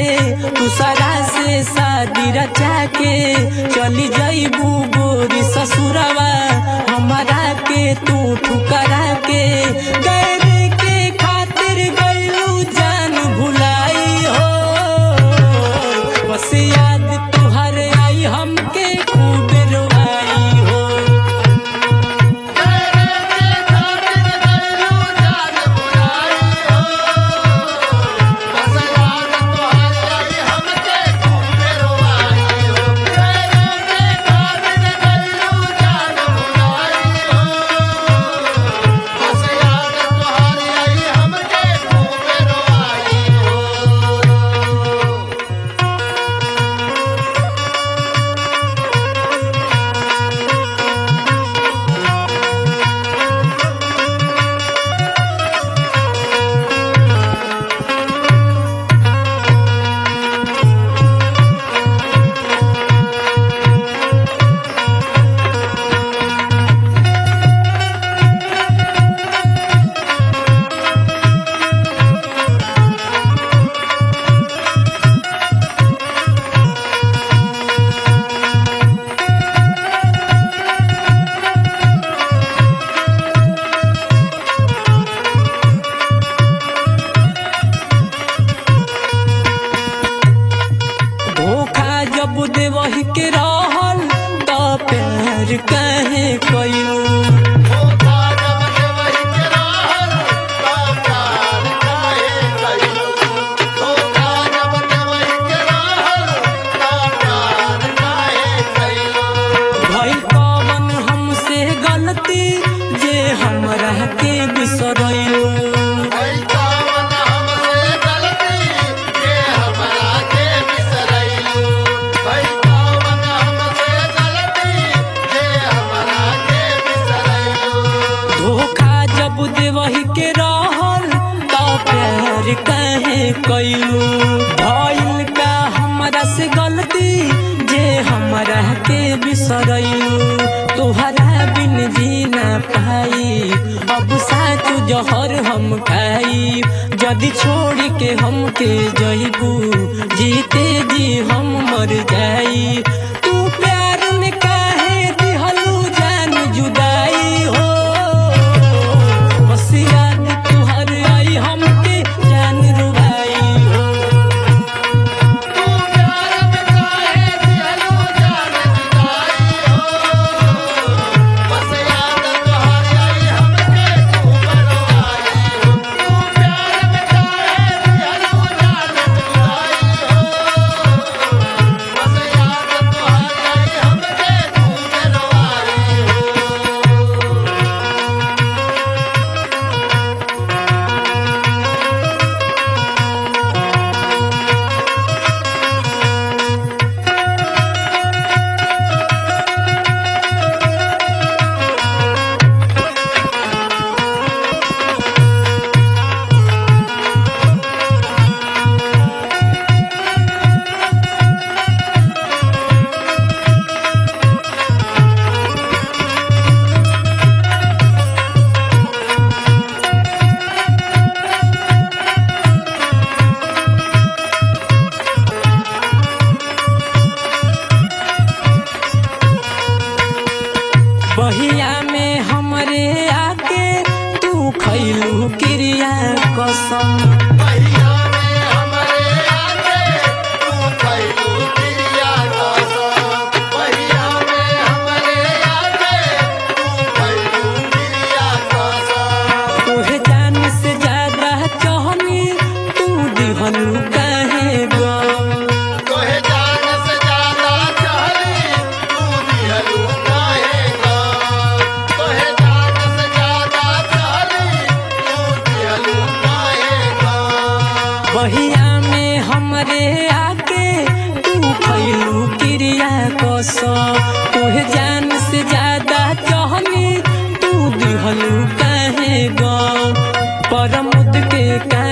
दूसरा से शादी रचा के चली जाइबू गोरी ससुरवा हमारा के तू ठुकरा के गैर के खातिर गइलू जान भुलाई हो बस याद तुहर आई हमके खूब रोआई हो धोखा जब देवही के रहल त प्यार कहे कयू भइल कवन हमसे गलती जे हमरा के बिसरयू धोखा जब देवही के रहल त प्यार कहे कयू भइल का हमरा से गलती जे हमरा के बिसरयू तोहरा बिन जी ना पाई अब साच जहर हम खाई जदि छोड़ के हमके जइबू जीते जी हम मर जाई तू प्यार में काहे दिहलू जान जुदाई हो बस याद तुहर आई हमके जान रुबाई हो बहिया में हमरे आके तू खैलू क्रिया कसम तोहे जान से ज्यादा चाहनी तू दिहलू काहे गम तोहे जान से ज्यादा चाहली तू दिहलू काहे गम तोहे जान से ज्यादा चाहली तू दिहलू काहे गम बहिया में हमरे आके तू खैलू क्रिया कसम तोहे जान से ज्यादा चाहनी तू दिहलू काहे गम परमुद के का